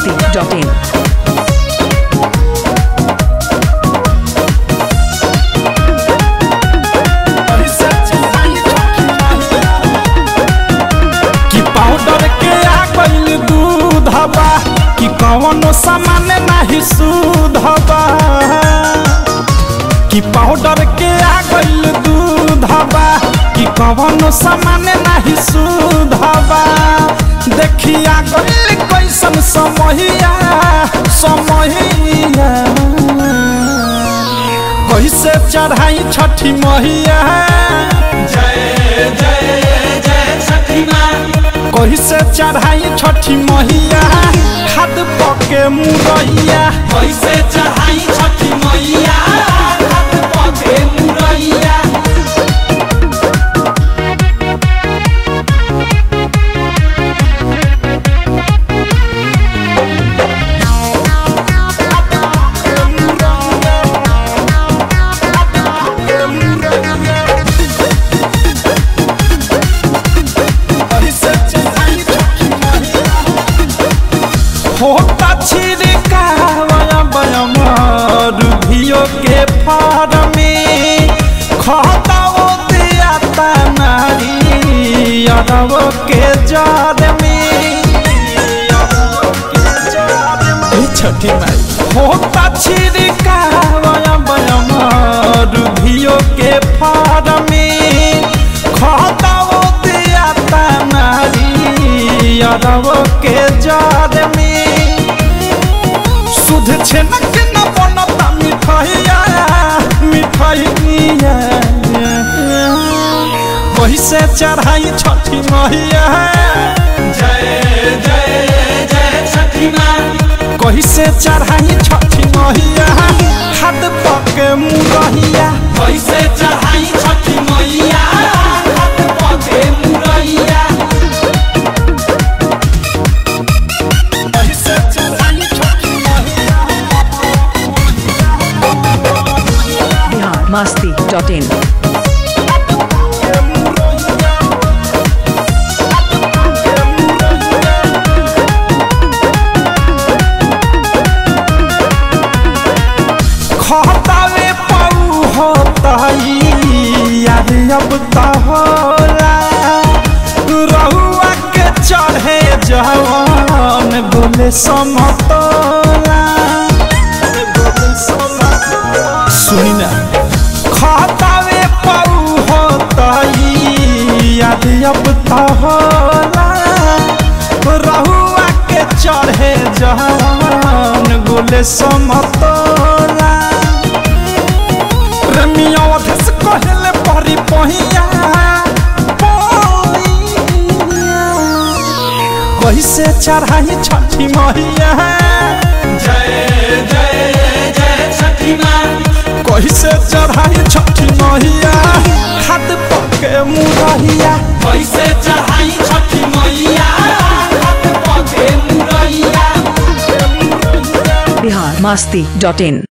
masti.in. कि powder के आ गइल दूध हवा कि कवनो सामान नाही सूद हवा कि पाउडर के आ गइल दूध हवा कि कवनो सामान नाही सूद हवा देखिया गइल कैसन समहिया समहिया कैसे चढ़ाई छठी मैया जय जय जय छठी माँ कैसे चढ़ाई छठी मैया खाद पके मुरैया कैसे चढ़ाई छठी मैया खाद पके मुरैया होता छिड़कावया बयमर भियो के फारमे खाता ओ दिया नारी अरब के जार में ए छठी माई होता छिड़कावया बयमर भियो के फारमे खाता ओ दिया नारी अरब के जार में सुध छेनक न बनता मिठाइया मिठाइया कैसे चढ़ाई छठी मैया जय जय जय छठी माँ कैसे चढ़ाई छठी मैया हाथ पके मुरहिया कैसे चढ़ाई छठी मैया हाथ पके मुरहिया कैसे चढ़ाई छठी मैया Bihar masti.in. खतावे पाऊ होताई यार अब तो होला रहुआ के चढ़े जवान बोले समतोला सुनी ना खतावे पाऊ होताई यार अब तो होला रहुआ के चढ़े जवान बोले समतोला रमिया धस कहले परी पहिया कैसे चढ़ाई छठी मैया जय जय जय छठी माँ कैसे चढ़ाई छठी मैया हाथ पके मुरहिया कैसे चढ़ाई छठी मैया हाथ पके मुरहिया Bihar masti.in.